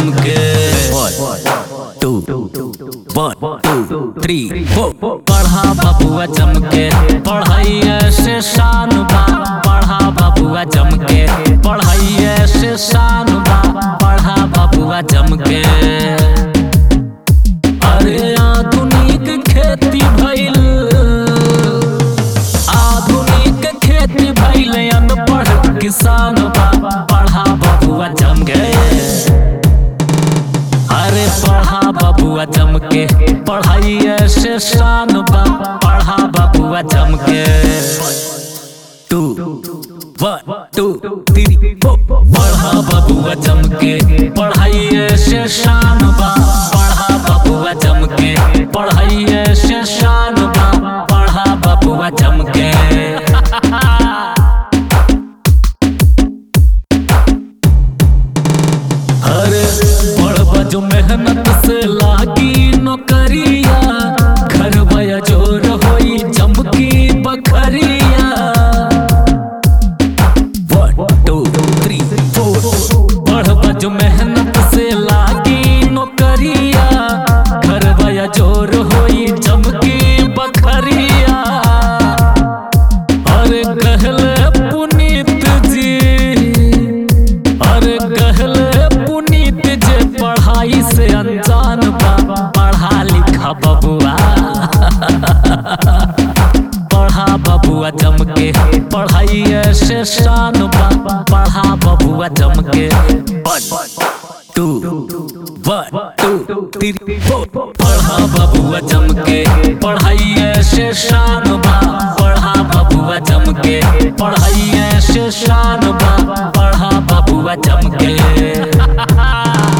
जम के two one two three four पढ़ा बबुआ जम के पढ़ाइए से शान बा पढ़ा बबुआ जम के पढ़ाइए से शान बा पढ़ा बबुआ जम के अरे आधुनिक खेती भइल आधुनिक खेती भइल अनपढ़ किसान बा पढ़ा बबुआ जम के अरे पढ़ा बबुआ जम के पढ़ाइए से शान बा पढ़ा बबुआ जम के two one two three four पढ़ा बबुआ जम के पढ़ाइए से शान बा पढ़ा बबुआ जम के पढ़ाइए से शान बा पढ़ा बबुआ जम के अरे पढ़बा जो मेहनत से लागी नौकरिया घर भया जोर होई चमकी बखरिया वन टू थ्री फोर पढ़बा जो मेहनत से लागी नौकरिया घर भया जोर होई चमकी बखरिया अरे कहले पुनीत जी अरे कहले पुनीत जे पढ़ाई से अनजान बा पढ़ा लिखा बबुआ पढ़ा बबुआ जम के पढ़ाई से शान बा पढ़ा बबुआ जम के two one two three four पढ़ा बबुआ जम के पढ़ाई से शान बा पढ़ा बबुआ जम के पढ़ाई से शान बा